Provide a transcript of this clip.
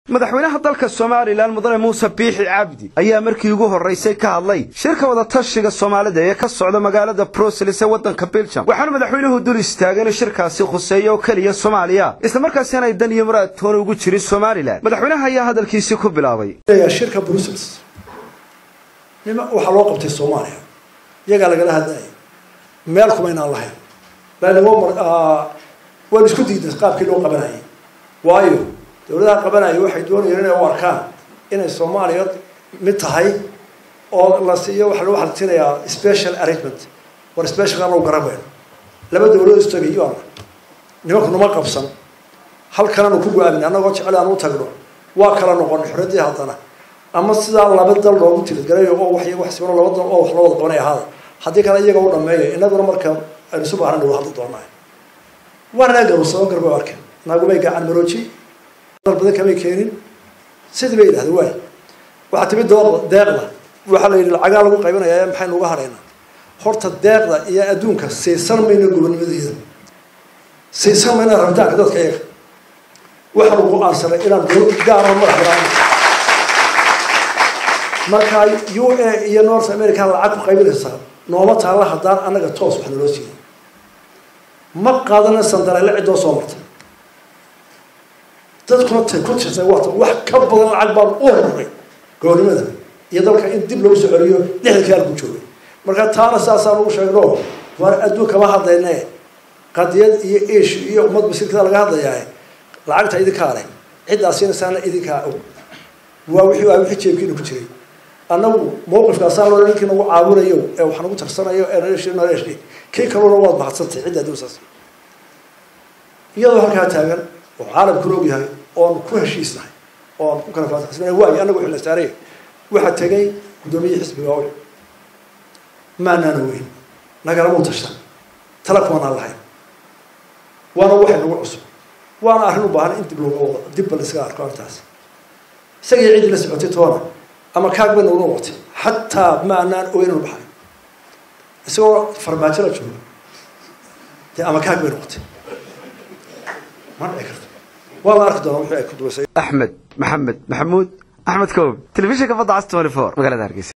madaxweynaha dalka somalilan mudane muuse biixi cabdi ayaa markii ugu horraysay ka hadlay shirka wadatashiga soomaalida ee ka socda magaalada bruseles ee waddanka biljam waxaana madaxweynuhu dul istaagay inuu shirkaasi khuseeyo oo keliya soomaaliya islamarkaasi aanay dan iyo muraad toona ugu jirin somalilan madaxweynaha ayaa hadalkiisii ku bilaabay shirka brussels nima waxaa loo qabtay soomaaliya iyagaa lagala hadlayay meel kumaynaan lahayn laanimo waan isku diiday qaabkii loo qabanayay waayo dawladaha qabanaya waxay doonayeen inay u arkaan inay soomaaliya mid tahay oo la siiyo waxa lagu xaltinayaa special arrangement war specialka lagu garan weyno laba dawladood istagay iyo ana nimanku nama qabsan halkananu ku go-aamin annagoo jecel aan u tagno waa kala noqon xorradii haddana ama sidaa laba dal loogu tilidgalayo oo wax wax sibano laba dal oo wax loo wada qabanay ahaada haddii kale iyaga u dhameeyo inaguna marka aynu isu baahnan wada hadli doonaa waa naga garowsadon garba arkeen naagumay gacan marooji badan kamay keenin sidii bay yidhahdeen waay waxaa timid dooqda deeqda waxaa la yidhi lacagaa lagu qaybinayaa maxaynu uga hadhaynaa horta deeqda iyo adduunka siisan mayno gobonimadeeda siisan mayno rabitaanka dadka iyaga waxaanu go-aansanay inaan dowlad gaara madax banaan marka u a iyo north america lacag ku qaybinaysaa nooma taalla haddaan annaga toos wax naloo siiyay ma qaadana sandareele ciddoo soo martay dadkuna tay ku tirtay waata wax ka badan lacag baan u horuray goornimada iyo dalka in dib lagu soo celiyo lixdankii halku joogay marka taana saasaan ugu sheegno war adduun kama hadlayne qadiyad iyo ish iyo ummad masiirkada laga hadlayaa lacagta idinkaa leh ciddaa siinaysaana idinkaa og waa wixii waa wixii jeebkiina ku jiray annagu mawqifkaasaa loo ninkii nagu caawinayo ee wax nagu tarsanayo ee naleesh naleesh kii kaluna waad mahadsantay cidda adduunsaas iyadoo halkaa taagan oo caalamkuna og yahay oon ku heshiisnahay oon ku kala faataxsana waayo annagu xilla saaraya waxaa tegay guddoomiye xisbiga oy maanaana weyn nagalamau tashan tala kumanaan lahayn waana waxay nagu cusub waana arrin u baahan in dib looga wado dibba laisaga arko arrintaas isagii ciddii la socotay toona ama kaag bay nagu noqotay xataa maanaan oynanu baxay isagoo farmaajo la jooga dee ama kaag bay noqotay ma dhici karto waa la arki doonaa wixii ay ku duwaysay axmed maxamed maxamuud axmed koob telefishinka badda cas twenty four magaalada hargeysa